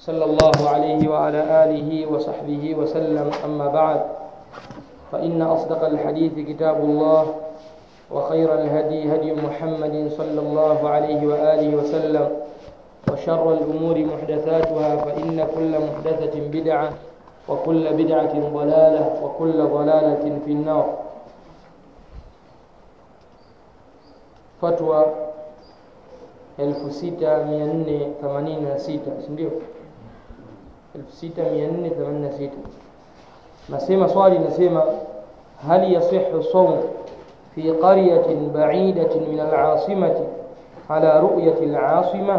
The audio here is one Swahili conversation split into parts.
صلى الله عليه وعلى آله وصحبه وسلم أما بعد فإن أصدق الحديث كتاب الله وخير الهدي هدي محمد صلى الله عليه وآله وسلم وشر الأمور محدثاتها فإن كل محدثة بدعة وكل بدعة ضلالة وكل ضلالة في النار فتوى 6486 si ndio 6486 nasema swali nasema hal yasihu sawm fi qaryatin ba'idatin min al-'asimati ala ru'yati al-'asima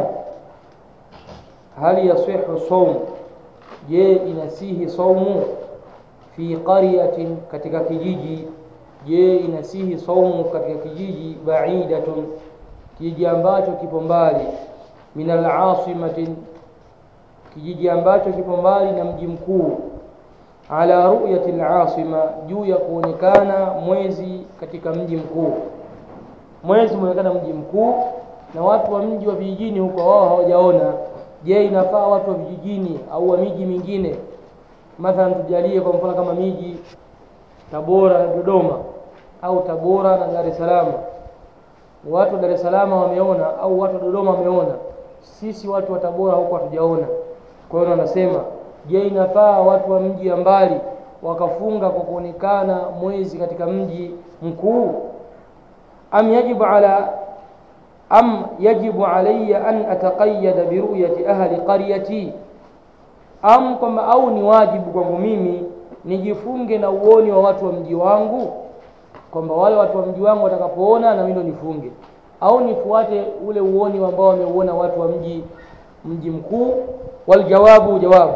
hal yasihu sawm je inasihi saumu fi qaryatin katika kijiji je inasihi saumu katika kijiji ba'idatun kijiji ambacho kipo mbali min al-'asimatin kijiji ambacho kipo mbali na mji mkuu ala ru'yati al-asima juu ya kuonekana mwezi katika mji mkuu mwezi umeonekana mji mkuu na watu wa mji wa vijijini huko wao hawajaona je inafaa watu wa vijijini au wa miji mingine mathalan tujalie kwa mfano kama miji Tabora na Dodoma au Tabora na Dar es Salaam watu wa Dar es Salaam wameona au watu wa Dodoma wameona sisi watu wa Tabora huko hatujaona kwa hiyo wanasema je inafaa watu wa mji wa mbali wakafunga kwa kuonekana mwezi katika mji mkuu am yajibu ala am yajibu alayya an ataqayyada bi ru'yati ahli qaryati am kwamba au ni wajibu kwangu mimi nijifunge na uoni wa watu wa mji wangu kwamba wale watu wa mji wangu watakapoona na mimi ndo nifunge au nifuate ule uoni ambao wameuona watu wa mji mji mkuu waljawabu jawabu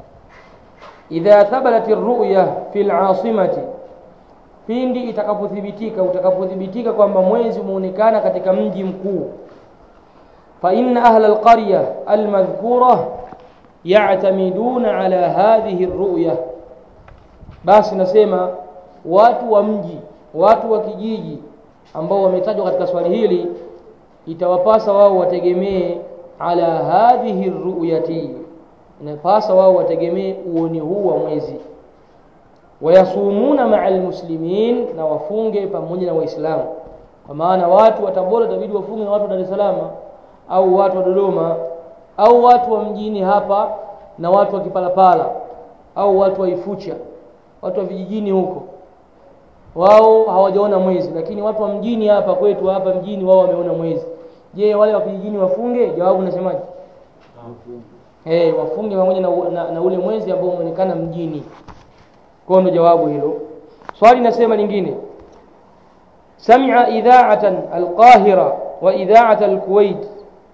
idha thabatat ar-ru'ya fil 'asimati pindi itakapothibitika utakapothibitika kwamba mwezi umeonekana katika mji mkuu fa inna ahla al-qarya al-madhkura ya'tamiduna ala hadhihi ar-ru'ya basi nasema watu wa mji watu wa kijiji ambao wametajwa katika swali hili itawapasa wao wategemee ala hadhihi ruyati inapasa wao wategemee uoni huu wa mwezi wayasumuna maa almuslimin na wafunge pamoja na waislamu kwa maana watu wa Tabora itabidi wafunge na watu wa Dar es Salaam au watu wa Dodoma au watu wa mjini hapa na watu wa Kipalapala au watu wa Ifucha watu wa vijijini huko wao hawajaona mwezi lakini watu wa mjini hapa kwetu hapa mjini wao wameona mwezi je wale wa vijijini wafunge jawabu nasemaje eh hey, wafunge pamoja na, na, na ule mwezi ambao umeonekana mjini kwa ndo jawabu hilo swali nasema lingine sami'a idha'atan al-Qahira wa idha'at al-Kuwait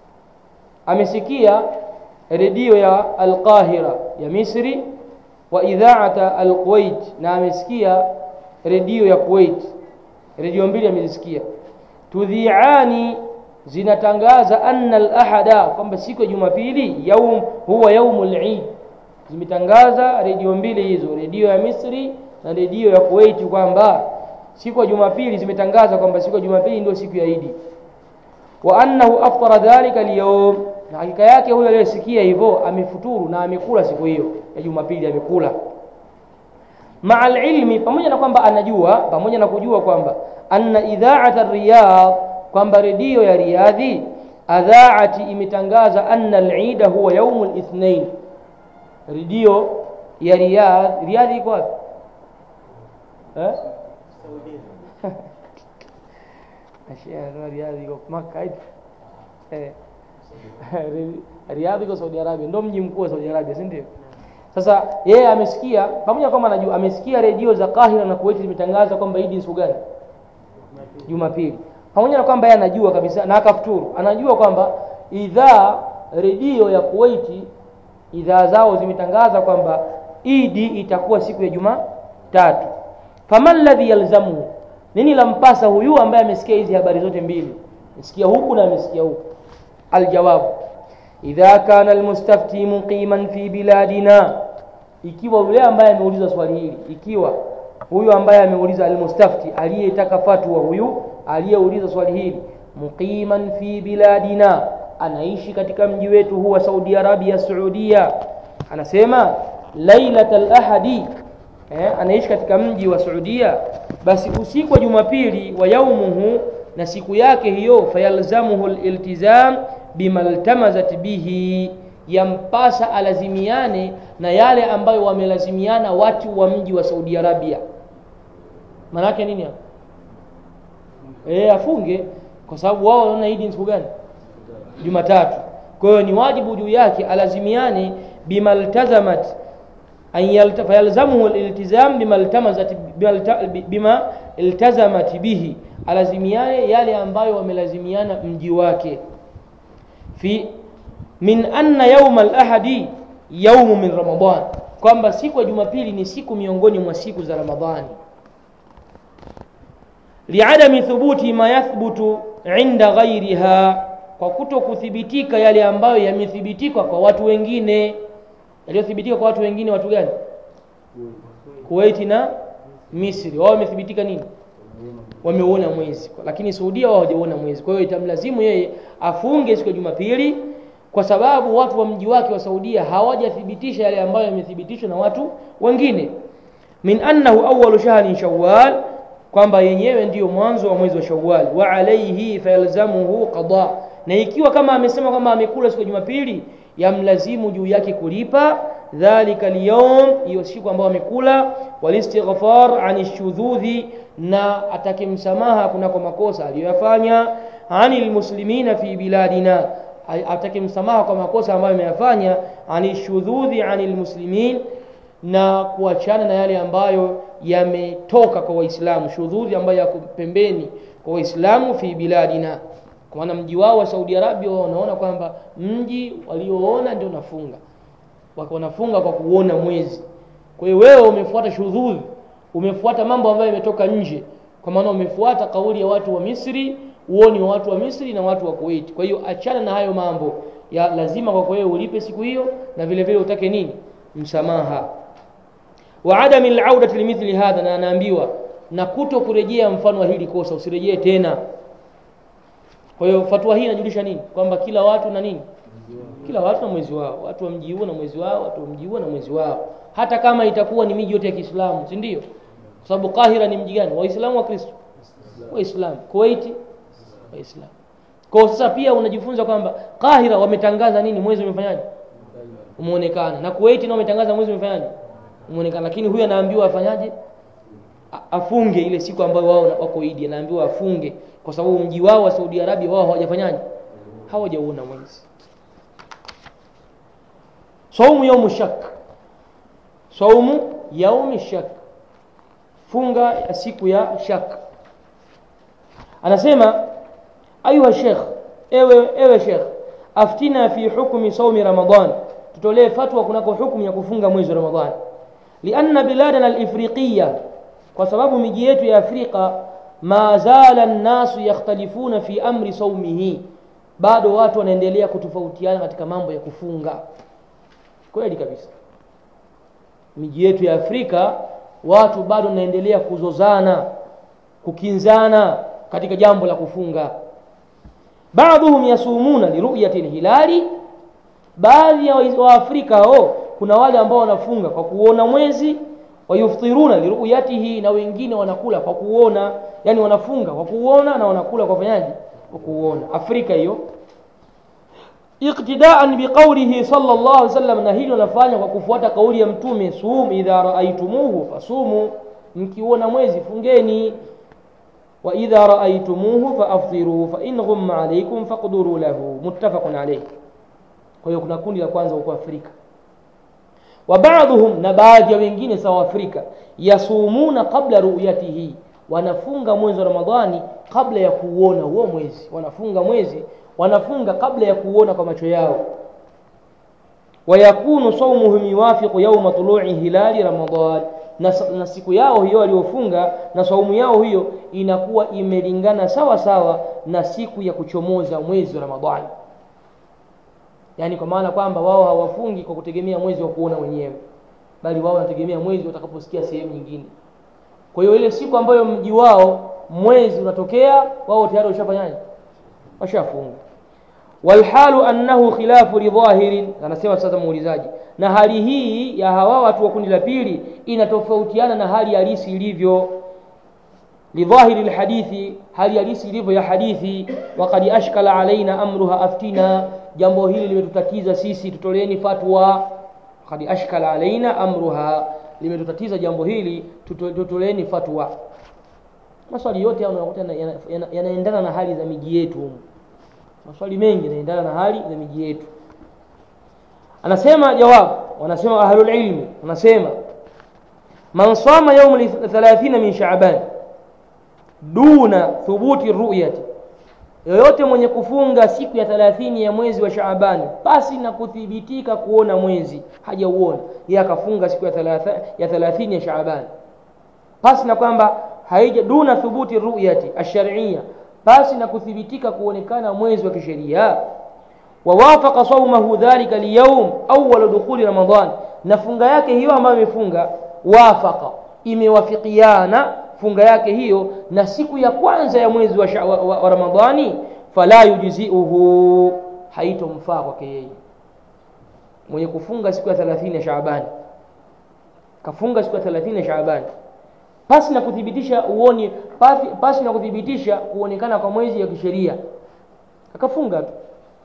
amesikia redio ya al-Qahira ya Misri wa idha'at al-Kuwait na amesikia redio ya Kuwait redio mbili amezisikia tudhi'ani zinatangaza anna al-ahada kwamba siku ya Jumapili yaum huwa yaumul Eid zimetangaza redio mbili hizo redio ya Misri na redio ya Kuwait kwamba siku ya Jumapili zimetangaza kwamba siku ya Jumapili ndio siku ya Eid wa annahu aftara dhalika al na hakika yake huyo aliyesikia hivyo amefuturu na amekula siku hiyo ya Jumapili amekula ma'al ilmi pamoja na kwamba anajua pamoja na kujua kwamba anna idha'at ar-riyad kwamba redio ya Riyadhi adhaati imetangaza anna al-Eid huwa yaum al-ithnain redio ya Riyadh Riyadh iko wapi eh Saudi Ashia Riyadh iko Makkah eh Riyadh iko Saudi Arabia ndio mji mkuu wa Saudi Arabia si ndio sasa yeye amesikia pamoja kwamba anajua amesikia redio za Kahira na Kuwait zimetangaza kwamba Eid ni siku gani Jumapili pamoja na kwamba yeye anajua kabisa na akafuturu anajua kwamba idhaa redio ya Kuwait idhaa zao zimetangaza kwamba idi itakuwa siku ya Jumatatu faman ladhi yalzamu nini lampasa huyu ambaye amesikia hizi habari zote mbili amesikia huku na amesikia huku aljawabu idha kana almustafti muqiman fi biladina ikiwa yule ambaye ameuliza swali hili ikiwa huyu ambaye ameuliza almustafti aliyetaka fatwa huyu aliyeuliza swali hili muqiman fi biladina anaishi katika mji wetu huu wa Saudi Arabia Saudia anasema lailat al-ahadi eh, anaishi katika mji wa Saudia basi usiku wa Jumapili wa yaumuhu na siku yake hiyo fayalzamuhu al-iltizam bimaltamazat bihi yampasa alazimiane na yale ambayo wamelazimiana watu wa mji wa Saudi Arabia maanake nini hapo eh afunge kwa sababu wao wanaona Idi ni siku gani Jumatatu kwa hiyo ni wajibu juu yake alazimiane bimaltazamat an yalta fayalzamuhu aliltizam bimaltamazat bima iltazamat bihi alazimiane yale ambayo wamelazimiana mji wake fi min anna yauma alahadi yaumu min ramadan kwamba siku ya jumapili ni siku miongoni mwa siku za ramadhani liadami thubuti ma yathbutu inda ghairiha kwa kuto kuthibitika yale ambayo yamethibitika kwa watu wengine yaliyothibitika kwa watu wengine watu gani kuwaiti na misri wao wamethibitika nini wameuona mwezi lakini saudia wao hawajauona mwezi kwa hiyo itamlazimu yeye afunge siku ya jumapili kwa sababu watu wa mji wake wa saudia hawajathibitisha yale ambayo yamethibitishwa na watu wengine min annahu awalu shahrin shawwal kwamba yenyewe ndiyo mwanzo wa mwezi wa shawwal wa alaihi fayalzamuhu qada na ikiwa kama amesema kwamba amekula siku ya jumapili yamlazimu juu yake kulipa dhalika alyawm hiyo siku ambayo amekula walistighfar ani shudhudhi na atake msamaha kunako makosa aliyoyafanya anil muslimina fi biladina atake msamaha kwa makosa ambayo ameyafanya ani shudhudhi anil muslimin na kuachana na yale ambayo yametoka kwa waislamu shudhudhi ambayo yako pembeni kwa waislamu fi biladina kwa maana mji wao wa Saudi Arabia wao wanaona kwamba mji walioona ndio nafunga wako wanafunga kwa kuona mwezi kwa hiyo wewe umefuata shudhudhi umefuata mambo ambayo yametoka nje kwa maana umefuata kauli ya watu wa Misri uoni wa watu wa Misri na watu wa Kuwait kwa hiyo achana na hayo mambo ya lazima kwa wewe ulipe siku hiyo na vile vile utake nini msamaha wa adami al-audati limithli hadha na anaambiwa na kuto kurejea mfano wa hili kosa usirejee tena kwa hiyo fatwa hii inajulisha nini kwamba kila watu na nini kila watu na mwezi wao watu wa mji huo na mwezi wao watu wa mji huo na mwezi wao hata kama itakuwa ni miji yote ya Kiislamu si ndio kwa sababu Kahira ni mji gani waislamu wa Kristo waislamu Kuwait waislamu kwa sasa pia unajifunza kwamba Kahira wametangaza nini mwezi umefanyaje umeonekana na Kuwait nao wametangaza mwezi umefanyaje umeonekana lakini huyu anaambiwa afanyaje afunge ile siku ambayo wao wako Idi anaambiwa afunge kwa sababu mji wao wa Saudi Arabia wao hawajafanyaje hawajauona mwezi saumu yaumu shak saumu yaumi shak funga ya siku ya shak anasema ayuha sheikh ewe ewe sheikh aftina fi hukmi saumi ramadan tutolee fatwa kunako hukumu ya kufunga mwezi wa ramadhani lianna biladana alifriqiya kwa sababu miji yetu ya afrika ma zala nnasu yakhtalifuna fi amri saumihi bado watu wanaendelea kutofautiana katika mambo ya kufunga kweli kabisa miji yetu ya afrika watu bado wanaendelea kuzozana kukinzana katika jambo la kufunga baadhuhum yasumuna liruyati lhilali baadhi ya waafrika hao kuna wale ambao wanafunga kwa kuona mwezi wayuftiruna liruyatihi na wengine wanakula kwa kuona yani wanafunga kwa kuona na wanakula kwa fanyaji kwa kuona afrika hiyo iqtidaan biqaulihi sallallahu alaihi wasallam na hili wanafanya kwa kufuata kauli ya mtume sum idha raaitumuhu fasumu mkiona mwezi fungeni wa idha raaitumuhu faaftiru fa in ghumma alaykum faqduru lahu muttafaqun alayh kwa hiyo kuna kundi la kwanza huko Afrika wa baadhuhum na baadhi ya wengine sawa Afrika yasumuna qabla ru'yatihi wanafunga mwezi wa Ramadhani kabla ya kuuona huo mwezi wanafunga mwezi wanafunga kabla ya kuuona kwa macho yao wayakunu saumuhum yuwafiqu yawma tulu'i hilali Ramadhan na, na siku yao hiyo waliofunga na saumu yao hiyo inakuwa imelingana sawa sawa na siku ya kuchomoza mwezi wa Ramadhani yaani kwa maana kwamba wao hawafungi kwa kutegemea mwezi wa kuona wenyewe bali wao wanategemea mwezi watakaposikia sehemu nyingine kwa hiyo ile siku ambayo mji wao mwezi unatokea wao tayari washafanyaje washafunga walhalu annahu khilafu lidhahirin anasema sasa muulizaji na hali hii ya hawa watu wa kundi la pili inatofautiana na hali halisi ilivyo lidhahiri lhadithi hali halisi ilivyo ya hadithi wakad ashkala alaina amruha aftina jambo hili limetutatiza sisi tutoleeni fatwa wakad ashkala alaina amruha limetutatiza jambo hili tutoleeni fatwa maswali yote hayo unakuta yanaendana yana, yana na hali za miji yetu maswali mengi yanaendana na hali za miji yetu anasema jawab wanasema ahlul ilmi wanasema man sama yaum 30 min shaaban duna thubuti ruyati yoyote mwenye kufunga siku ya 30 ya mwezi wa shaabani pasi na kuthibitika kuona mwezi hajauona yeye akafunga siku ya 30 ya 30 ya shaabani pasi na kwamba haija duna thubuti ruyati ash-shar'iyya pasi na kuthibitika kuonekana mwezi wa kisheria wawafaqa saumahu dhalika liyawm awwal dukhuli ramadan na funga yake hiyo ambayo imefunga wafaqa imewafikiana funga yake hiyo na siku ya kwanza ya mwezi wa, wa, wa, wa ramadhani fala yujziuhu haitomfaa kwake yeye mwenye kufunga siku ya 30 ya shaabani kafunga siku ya 30 ya shaabani pasi na kuthibitisha uoni pasi, pasi na kuthibitisha kuonekana kwa mwezi ya kisheria akafunga tu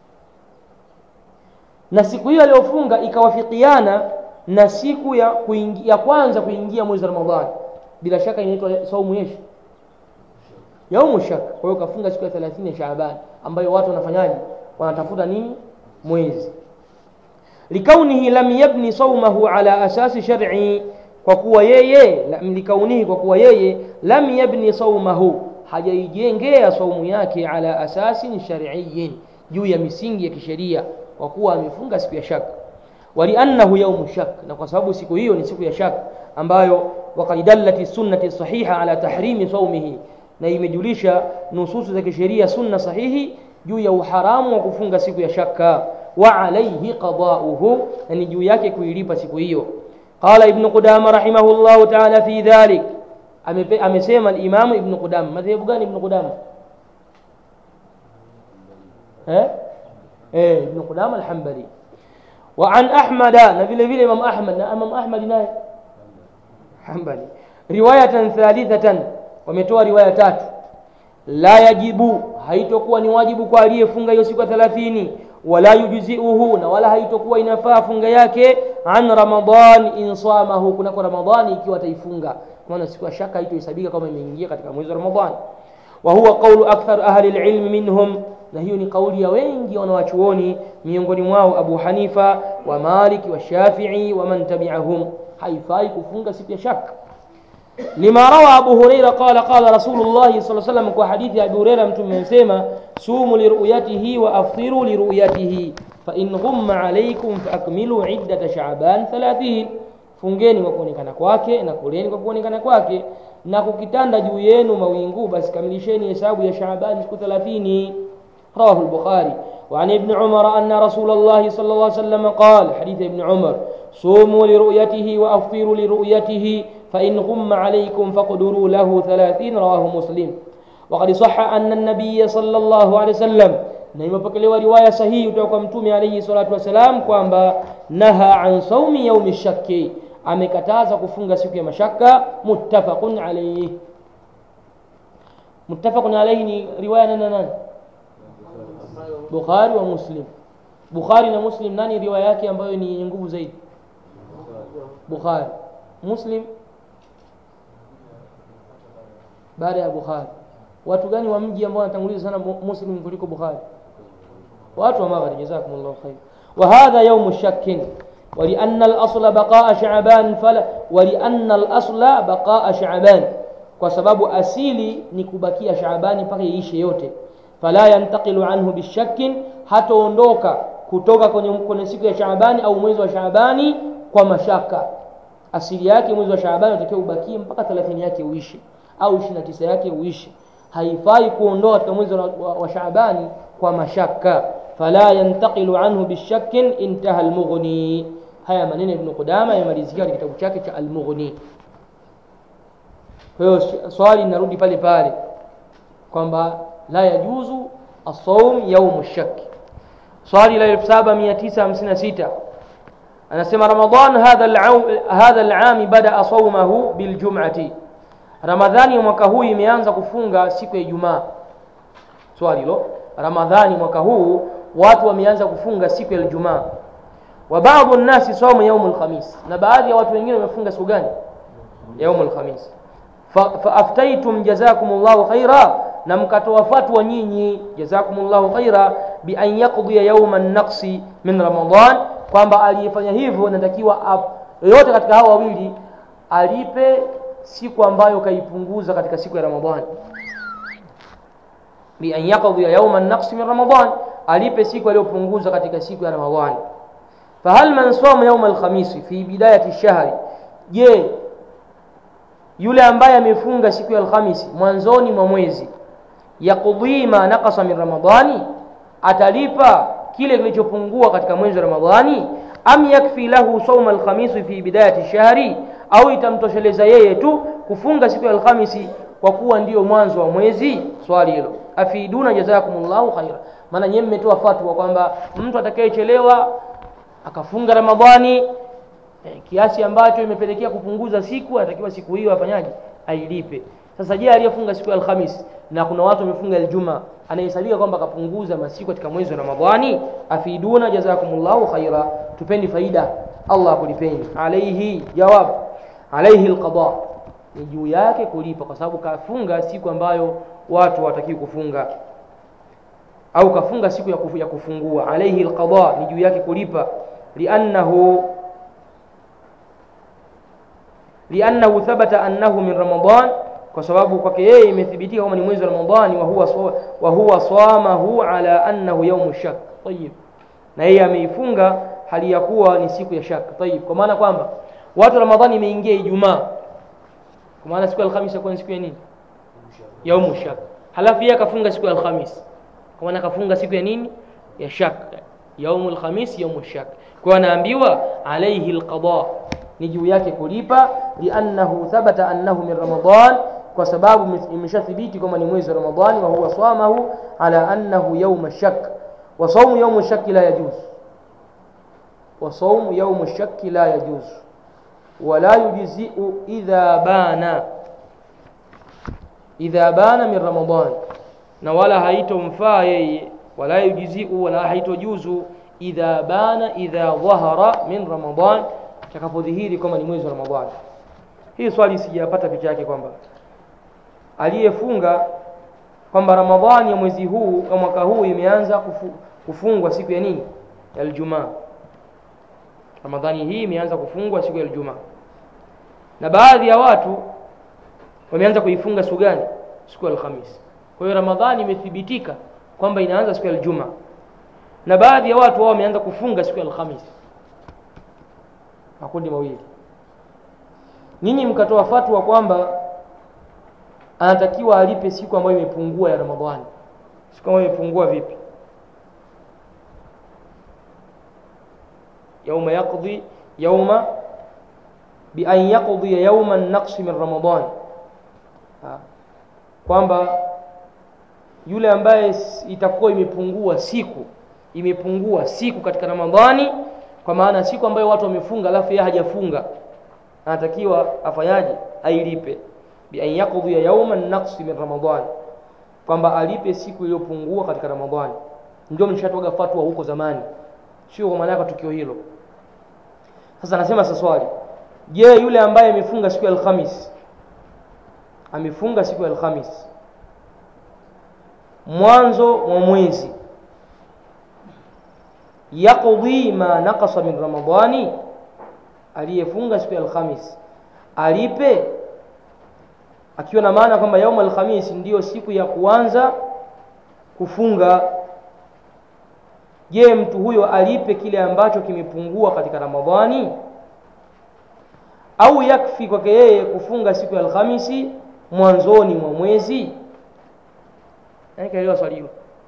na siku hiyo aliyofunga ikawafikiana na siku ya, kuingi, ya kwanza kuingia mwezi wa Ramadhani bila shaka inaitwa saumu yeshi yaumu shak kwa hiyo kafunga siku ya 30 ya Shaaban ambayo watu wanafanyaje wanatafuta nini mwezi likaunihi lam yabni saumahu ala asasi shar'i kwa kuwa yeye likaunihi kwa kuwa yeye lam yabni saumahu hajaijengea saumu yake ala asasin shar'iyyin juu ya misingi ya kisheria kwa kuwa amefunga siku ya shaka waliannahu yaumu shak na kwa sababu siku hiyo ni siku ya shak ambayo waqad dallati sunnati sahiha ala tahrimi saumihi na imejulisha nususu za kisheria sunna sahihi juu ya uharamu wa kufunga siku ya shaka wa alayhi qada'uhu na ni juu yake kuilipa siku hiyo qala ibn qudama rahimahullah ta'ala fi dhalik amesema al-imam ibn qudama madhehebu gani ibn qudama eh eh ibn qudama al-hanbali wa an ahmada na vile vile imam ahmad na imam ahmad naye hanbali riwayatan thalithatan wametoa riwaya tatu la yajibu haitokuwa ni wajibu kwa aliyefunga hiyo siku ya 30 wala yujziuhu na wala haitokuwa inafaa funga yake an ramadan in samahu kunako ramadhani ikiwa ataifunga maana siku ya shaka haitohesabika kama imeingia katika mwezi wa ramadhani wa huwa qawlu akthar ahli alilm minhum na hiyo ni kauli ya wengi wanawachuoni miongoni mwao Abu Hanifa wa Malik wa Shafi'i wa man tabi'ahum haifai kufunga siku ya shaka lima rawa Abu Huraira qala qala Rasulullah sallallahu alaihi wasallam kwa hadithi ya Abu Huraira mtume amesema sumu liruyatihi wa aftiru liruyatihi fa in ghumma alaykum fa akmilu iddata sha'ban 30 fungeni kwa kuonekana kwake na kuleni kwa kuonekana kwake na kukitanda juu yenu mawingu basi kamilisheni hesabu ya Shaaban siku 30 رواه البخاري وعن ابن عمر أن رسول الله صلى الله عليه وسلم قال حديث ابن عمر صوموا لرؤيته وأفطروا لرؤيته فإن غم عليكم فاقدروا له ثلاثين رواه مسلم وقد صح أن النبي صلى الله عليه وسلم na imepokelewa riwaya sahihi kutoka kwa mtume alayhi salatu wasalam kwamba naha an saumi yaumi shakki amekataza kufunga siku ya mashaka muttafaqun alayhi muttafaqun alayhi ni riwaya nani nani Bukhari wa Muslim. Bukhari na Muslim nani riwaya yake ambayo ni yenye nguvu zaidi? Bukhari. Muslim baada ya Bukhari. Watu gani wa mji ambao wanatanguliza sana Muslim kuliko Bukhari? Watu wa Maghrib, jazakumullahu khair. Wa hadha yawm shakkin ولأن الأصل بقاء شعبان فلا ولأن الأصل بقاء شعبان kwa sababu asili ni kubakia Shaabani mpaka iishe yote fala yantaqilu anhu bishakkin hataondoka kutoka kwenye, kwenye siku ya Shaabani au mwezi wa Shaabani kwa mashaka asili yake mwezi wa Shaabani unatakiwa ubakie mpaka 30 yake uishi au 29 yake uishi haifai kuondoka katika mwezi wa, wa, wa Shaabani kwa mashaka fala yantaqilu anhu bishakkin intaha almughni haya maneno ibn Qudama yamalizikia katika kitabu chake cha almughni kwa hiyo swali linarudi pale pale kwamba la yajuzu asawm yaumu shaki swali la 7956 anasema ramadan hadha al-aam hadha al-aam bada sawmahu biljum'ati ramadhani ya mwaka huu imeanza kufunga siku ya ijumaa swali hilo ramadhani mwaka huu watu wameanza kufunga siku ya ijumaa wa baadhi nnasi saumu yaumu lkhamis na baadhi ya watu wengine wamefunga siku gani yaumu lkhamis faaftaitum jazakum llahu khaira na mkatoa fatwa nyinyi jazakum llahu khaira bian yaqdiya yauma naqsi min ramadan kwamba aliyefanya hivyo natakiwa yoyote katika hao wawili alipe siku ambayo kaipunguza katika siku ya ramadani bian yaqdiya yauma naqsi min ramadan alipe siku aliyopunguza katika siku ya ramadani fahal man soma yauma alkhamisi fi bidayati shahri je yule ambaye amefunga siku ya alhamisi mwanzoni mwa mwezi yaqdhi ma naqasa min ramadani atalipa kile kilichopungua katika mwezi wa ramadhani am yakfi lahu sauma alkhamisi fi bidayati shahri au itamtosheleza yeye tu kufunga siku ya alhamisi kwa kuwa ndiyo mwanzo wa mwezi swali hilo afiduna jazakumullahu khaira maana nyewe mmetoa fatwa kwamba mtu atakayechelewa akafunga ramadhani eh, kiasi ambacho imepelekea kupunguza siku anatakiwa siku hiyo afanyaje ailipe sasa je aliyefunga siku ya alhamis na kuna watu wamefunga aljuma anahesabika kwamba akapunguza masiku katika mwezi wa ramadhani afiduna jazakumullahu khaira tupeni faida allah akulipeni alaihi jawab alaihi alqada ni juu yake kulipa kwa sababu kafunga siku ambayo watu hawatakiwi kufunga au kafunga siku ya, kufu, ya kufungua alaihi alqada ni juu yake kulipa liannahu liannahu thabata annahu min ramadan kwa sababu kwake yeye imethibitika kwamba ni mwezi wa ramadhani wa huwa wa huwa swamahu ala annahu yaumu shak tayib na yeye ameifunga hali ya kuwa ni siku ya shak tayib kwa maana kwamba watu ramadhani imeingia ijumaa kwa maana siku ya alhamisi yakuwa ni siku ya nini yaumu shak halafu yeye akafunga siku ya alhamis kwa maana akafunga siku ya nini ya shak yaumu alhamis yaumu shak kwa anaambiwa alaihi alqada ni juu yake kulipa liannahu thabata annahu min ramadan kwa sababu imeshathibiti kwamba ni mwezi wa ramadhani wa huwa swamahu ala annahu yauma shak wa saumu yaumu shaki la yajuz wa saumu yaumu shaki la yajuz wala yujziu idha bana idha bana min ramadan na wala haitomfaa yeye wala yujziu wala haitojuzu idha bana idha dhahara min ramadan takapodhihiri kwamba ni mwezi wa ramadhani hii swali sijapata picha yake kwamba aliyefunga kwamba ramadhani ya mwezi huu ya mwaka huu imeanza kufu, kufungwa siku ya nini ya aljumaa ramadhani hii imeanza kufungwa siku ya aljumaa na baadhi ya watu wameanza kuifunga siku gani siku ya alhamisi kwa hiyo ramadhani imethibitika kwamba inaanza siku ya aljumaa na baadhi ya watu wao wameanza kufunga siku ya alhamisi makundi mawili nyinyi mkatoa fatwa kwamba anatakiwa alipe siku ambayo imepungua ya ramadhani siku ambayo imepungua vipi yauma yaqdi yauma bian yaqdiya yauma naqsi min ramadan kwamba yule ambaye itakuwa imepungua siku imepungua siku katika ramadhani kwa maana siku ambayo watu wamefunga alafu yeye hajafunga anatakiwa afanyaje ailipe bian yaqdiya yauman naqsi min ramadan kwamba alipe siku iliyopungua katika ramadhani ndio mlishatoga fatwa huko zamani sio kwa maana yake tukio hilo sasa nasema sasa swali je yule ambaye amefunga siku ya alhamis amefunga siku ya alhamis mwanzo mwa mwezi yaqdi ma naqasa min ramadani aliyefunga siku ya alhamis alipe akiwa na maana kwamba yaum alhamis ndiyo siku ya kuanza kufunga je mtu huyo alipe kile ambacho kimepungua katika ramadhani au yakfi kwake yeye kufunga siku ya alhamisi mwanzoni mwa mwezi kaelewa swali hilo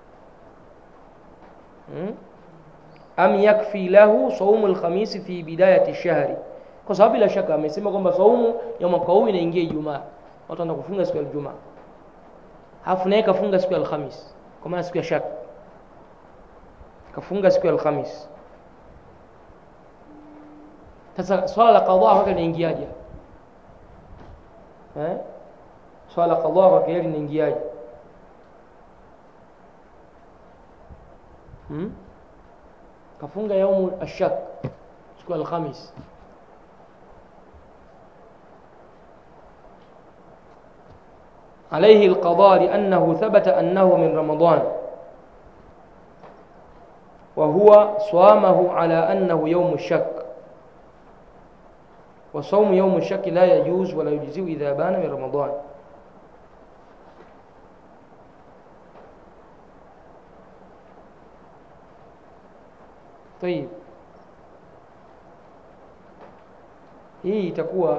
hmm? am yakfi lahu saumu alkhamisi fi bidayati shahri kwa sababu bila shaka amesema kwamba saumu ya mwaka huu inaingia ijumaa watu wanaenda kufunga siku ya ijumaa halafu naye kafunga siku ya alhamis kwa maana siku ya shaka kafunga siku ya alhamis sasa swala la qadha kwake linaingiaje eh? swala la qadha kwake yeye linaingiaje hmm? kafunga yaumu ashak siku ya alhamis عليه القضاء لأنه ثبت أنه من رمضان وهو صامه على أنه يوم الشك وصوم يوم الشك لا يجوز ولا يجزي إذا بان من رمضان طيب hii itakuwa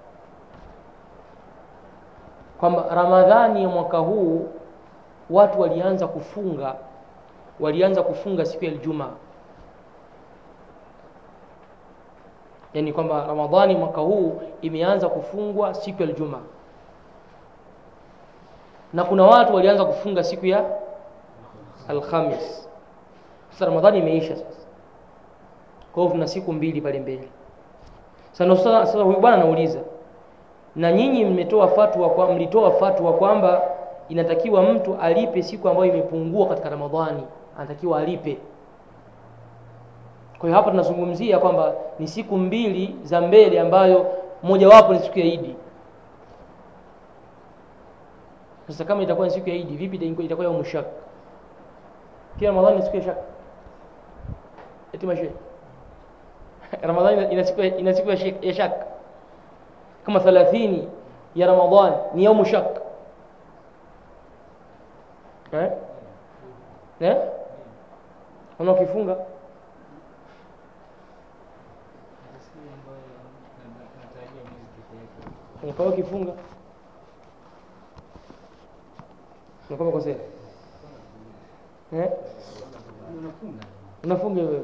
kwamba ramadhani ya mwaka huu watu walianza kufunga walianza kufunga siku ya Ijumaa yaani kwamba ramadhani mwaka huu imeanza kufungwa siku ya Ijumaa na kuna watu walianza kufunga siku ya Alhamis sasa ramadhani imeisha sasa kwa hiyo tuna siku mbili pale mbele sasa sasa sasa huyu bwana anauliza na nyinyi mmetoa fatwa kwa mlitoa fatwa kwamba inatakiwa mtu alipe siku ambayo imepungua katika Ramadhani anatakiwa alipe kwa hiyo hapa tunazungumzia kwamba ni siku mbili za mbele ambayo mojawapo ni siku ya Idi sasa kama itakuwa ni siku ya Idi vipi itakuwa ya mushak pia Ramadhani ni siku ya shak eti mashe Ramadhani ina siku ina siku ya shak kama 30 ya Ramadhan ni yaumu shak eh eh una ukifunga kwa hiyo ukifunga unakuwa kosea eh unafunga wewe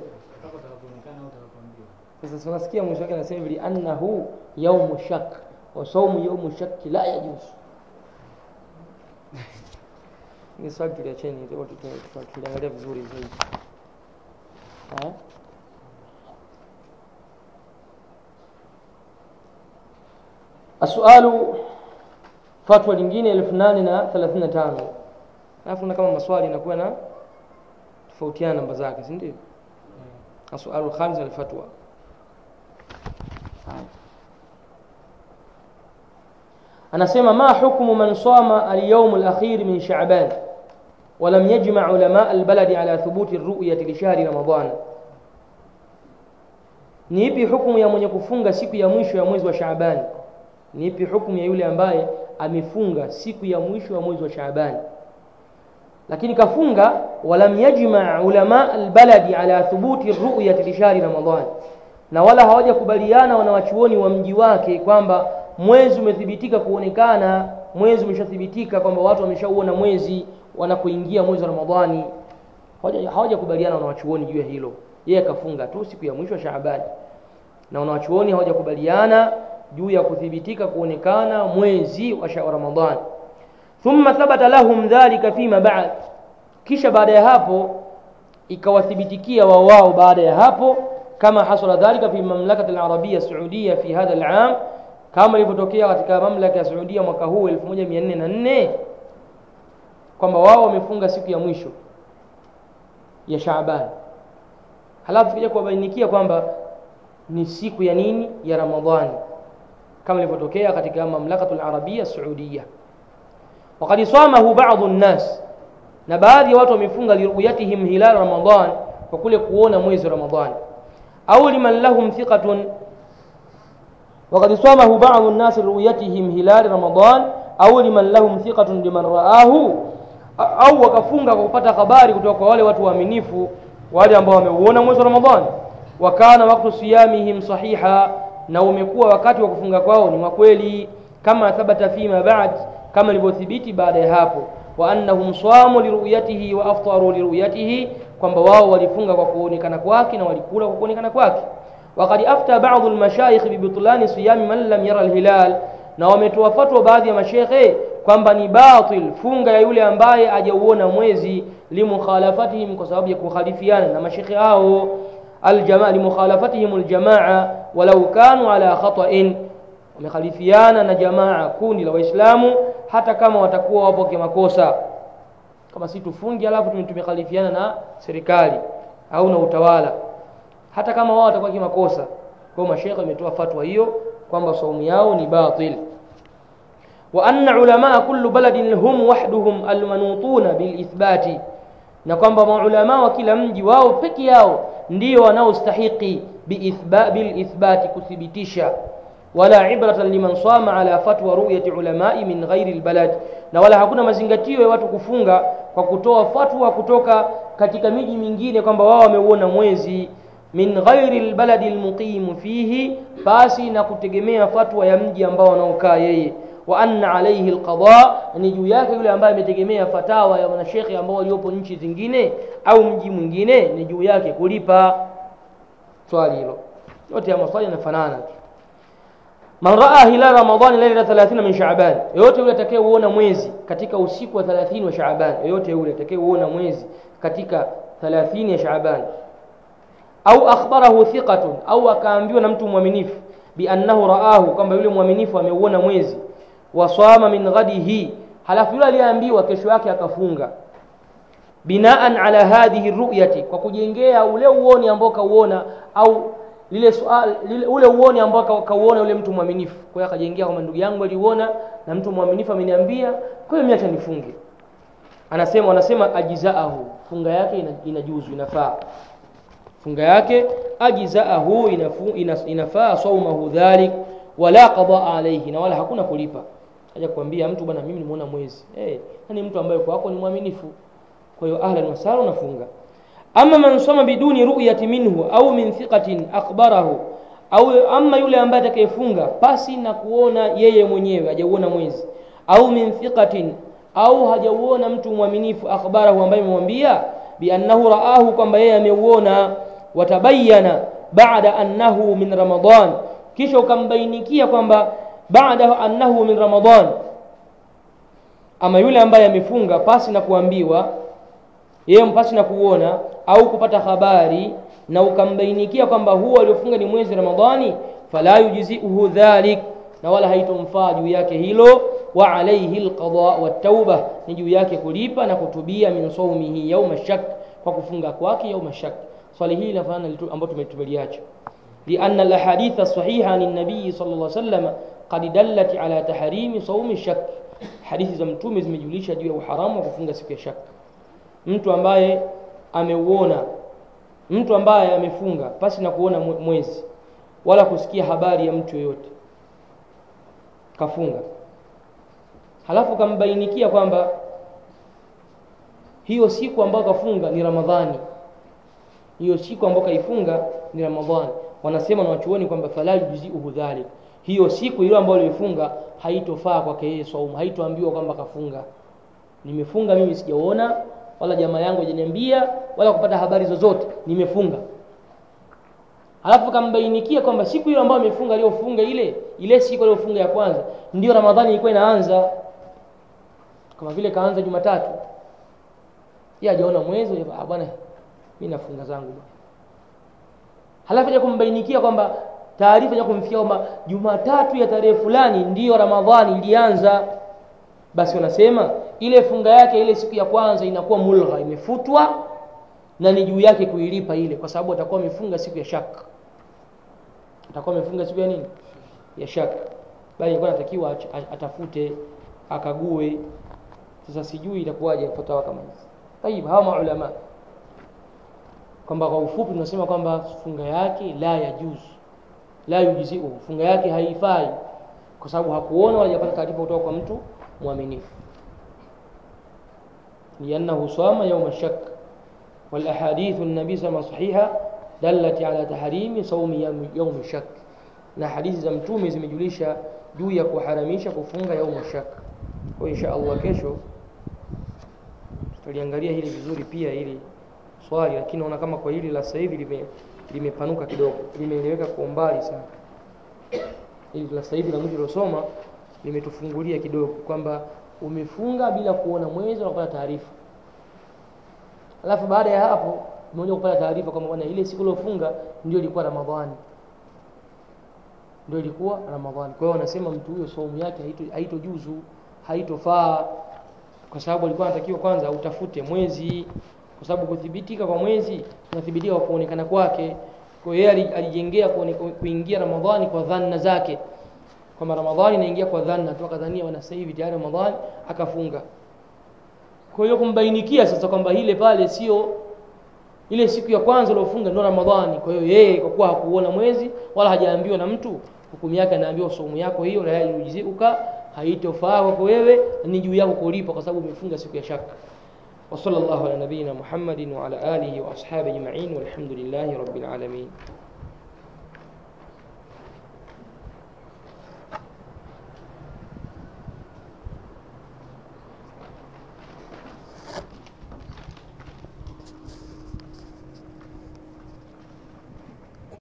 sasa tunasikia mwisho wake anasema hivi annahu yaumu shak wa saumu yaumu shak la yajuz ni swali tuliacheni tuliangalia vizuri zaidi asualu fatwa lingine elfu nane na thelathini na tano alafu na kama maswali inakuwa na tofautiana namba zake si ndio asualu lkhamis alfatwa anasema ma hukmu man sama alyawm alakhir min sha'ban ولم يجمع علماء البلد على ثبوت الرؤية لشهر رمضان ni ipi hukumu ya mwenye kufunga siku ya mwisho ya mwezi wa Shaaban ni ipi hukumu ya yule ambaye amefunga siku ya mwisho ya mwezi wa Shaaban lakini kafunga walam yajma ulama albaladi ala thubuti ru'yati li shahri ramadan na wala hawajakubaliana wanawachuoni wa mji wake kwamba mwezi umethibitika kuonekana mwezi umeshathibitika kwamba watu wameshauona mwezi wanapoingia mwezi wa Ramadhani hawajakubaliana wanawachuoni juu ya hilo yeye akafunga tu siku ya mwisho wa Shaaban na wanawachuoni hawajakubaliana juu ya kuthibitika kuonekana mwezi wa Ramadhani thumma thabata lahum dhalika fima ba'd kisha baada ya hapo ikawathibitikia wao wao baada ya hapo kama hasala dhalika fi mamlakati al-arabia saudia fi hadha al-am kama ilivyotokea katika mamlaka ya Saudia mwaka huu 1404 kwamba wao wamefunga siku ya mwisho ya Shaaban halafu kija kuwabainikia kwamba ni siku ya nini ya Ramadhani kama ilivyotokea katika mamlakatul arabia saudia وقد صامه بعض الناس na baadhi ya watu wamefunga liruyatihim hilal ramadan kwa kule kuona mwezi wa ramadhan au liman lahum thiqatun وقد صامه بعض الناس لرؤيتهم هلال رمضان au liman lahum thiqatun liman raahu au wakafunga kwa kupata habari kutoka kwa wale watu waaminifu wale ambao wameuona mwezi wa ramadhani wa kana waktu siyamihim sahiha na umekuwa wakati wa kufunga kwao ni wa kweli kama thabata fima ba'd kama ilivyothibiti baada ya hapo wa annahum samu liruyatihi wa aftaru liruyatihi kwamba wao walifunga kwa kuonekana kwake na walikula kwa kuonekana kwake وقد أفتى بعض المشايخ ببطلان صيام من لم يرى الهلال na wametoa fatwa baadhi ya mashekhe kwamba ni batil funga ya yule ambaye hajauona mwezi limukhalafatihim kwa sababu ya kukhalifiana na mashekhe hao aljamaa limukhalafatihim aljamaa walau kanu ala khata'in wamekhalifiana na jamaa kundi la waislamu hata kama watakuwa wapo kimakosa kama si tufungi alafu tumekhalifiana na serikali au na utawala hata kama wao watakuwa kimakosa kwa mashekhe wametoa fatwa hiyo kwamba saumu yao ni batil wa anna ulama kullu baladin hum wahduhum almanutuna bilithbati na kwamba maulama wa kila mji wao peke yao ndio wanaostahiki bilithbati kuthibitisha wala ibratan liman sama ala fatwa ruyati ulamai min ghairi albalad na wala hakuna mazingatio ya watu kufunga kwa kutoa fatwa kutoka katika miji mingine kwamba wao wameuona mwezi min ghairi albaladi almuqimu fihi basi na kutegemea fatwa ya mji ambao wanaokaa yeye wa anna alayhi alqada ni juu yake yule ambaye ametegemea fatawa ya wanashekhe ambao waliopo nchi zingine au mji mwingine ni juu yake kulipa swali hilo yote ya maswali yanafanana tu man raa hilal ramadhani laila 30 min shaaban yoyote yule atakayeuona mwezi katika usiku wa 30 wa shaaban yoyote yule atakayeuona mwezi katika 30 ya shaaban au akhbarahu thiqatun au akaambiwa na mtu mwaminifu biannahu raahu kwamba yule mwaminifu ameuona mwezi wasama min ghadihi halafu yule aliyeambiwa kesho yake akafunga binaan ala hadhihi ruyati kwa kujengea ule uoni ambao kauona au lile sual, lile, ule uoni ambao kauona yule mtu mwaminifu kwa hiyo akajengea kwamba ndugu yangu aliuona na mtu mwaminifu ameniambia kwa hiyo mimi acha nifunge anasema anasema ajizaahu funga yake inajuzu inafaa funga yake ajzaahu inafu, inas, inafaa saumahu dhalik wala qadaa alayhi na wala hakuna kulipa aja kuambia mtu bwana mimi nimeona mwezi eh hey, mtu ambaye kwako ni mwaminifu kwa hiyo ahlan wasala unafunga ama man soma biduni ru'yati minhu au min thiqatin akhbarahu au ama yule ambaye atakayefunga pasi na kuona yeye mwenyewe hajauona mwezi au min thiqatin au hajauona mtu mwaminifu akhbarahu ambaye amemwambia biannahu raahu kwamba yeye ameuona watabayana baada annahu min ramadan kisha ukambainikia kwamba baada annahu min ramadan ama yule ambaye amefunga pasi na kuambiwa yeye pasi na kuona au kupata habari na ukambainikia kwamba huo aliofunga ni mwezi ramadhani fala yujziuhu dhalik na wala haitomfaa juu yake hilo wa alayhi alqada wattauba ni juu yake kulipa na kutubia min saumihi yauma shak kwa kufunga kwake yauma shak swali hili linafanana ambalo tumetubaliacha لأن الأحاديث الصحيحة عن النبي صلى الله عليه وسلم قد دلت على تحريم صوم الشك hadithi za mtume zimejulisha juu ya uharamu wa kufunga siku ya shaka mtu ambaye ameuona mtu ambaye amefunga pasi na kuona mwezi wala kusikia habari ya mtu yoyote kafunga halafu kambainikia kwamba hiyo siku ambayo kafunga ni ramadhani hiyo siku ambayo kaifunga ni ramadhani wanasema na wachuoni kwamba fala yujziuhu dhalik hiyo siku ile ambayo alifunga haitofaa kwake yeye saumu haitoambiwa kwamba kafunga nimefunga mimi sijaona wala jamaa yangu hajaniambia wala kupata habari zozote nimefunga halafu kambainikia kwamba siku ile ambayo amefunga aliyofunga ile ile siku aliyofunga ya kwanza ndio ramadhani ilikuwa inaanza kama vile kaanza jumatatu yeye hajaona mwezi ah bwana mimi nafunga zangu bwana halafu ya kumbainikia kwamba taarifa ya kumfikia kwamba Jumatatu ya tarehe fulani ndiyo Ramadhani ilianza, basi wanasema ile funga yake ile siku ya kwanza inakuwa mulgha, imefutwa na ni juu yake kuilipa ile, kwa sababu atakuwa amefunga siku ya shaka, atakuwa amefunga siku ya nini? Ya shaka, bali ilikuwa anatakiwa atafute akague. Sasa sijui itakuwaje fatawa kama hizi. Tayib, hawa maulama kwamba kwa ufupi tunasema kwamba funga yake la yajuzu la yujziu, funga yake haifai kwa sababu hakuona wala hajapata taarifa kutoka kwa mtu mwaminifu. liannahu sama yauma shak wal ahadithu an-nabi sama sahiha dallat ala tahrimi saumi yaumi shak, na hadithi za mtume zimejulisha juu ya kuharamisha kufunga yauma shak. Kwa insha Allah kesho tutaliangalia hili vizuri pia hili swali, lakini naona kama kwa hili la sasa hivi lime limepanuka kidogo, limeeleweka kwa umbali sana. Hili la sasa hivi la mwisho lilosoma limetufungulia kidogo kwamba umefunga bila kuona mwezi na kupata taarifa alafu baada ya hapo umekuja kupata taarifa kwamba bwana ile siku uliofunga ndio ilikuwa ramadhani ndio ilikuwa ramadhani kwa hiyo wanasema mtu huyo saumu yake haito- haitojuzu haitofaa kwa sababu alikuwa anatakiwa kwanza utafute mwezi kwa sababu kuthibitika kwa mwezi unathibitika kwa kuonekana kwake kwa hiyo yeye ali- alijengea kuone- kuingia ramadhani kwa dhanna zake kwamba ramadhani inaingia kwa dhanna tu akadhania wana sasa hivi tayari ramadhani akafunga kwa hiyo kumbainikia sasa kwamba ile pale sio ile siku ya kwanza uliofunga ndio ramadhani kwa hiyo yeye kwa kuwa hakuona mwezi wala hajaambiwa na mtu hukumu yake anaambiwa saumu yako hiyo la yujizuka haitofaa kwako wewe ni juu yako kulipa kwa sababu umefunga siku ya shaka وصلى الله على نبينا محمد وعلى آله وأصحابه أجمعين والحمد لله رب العالمين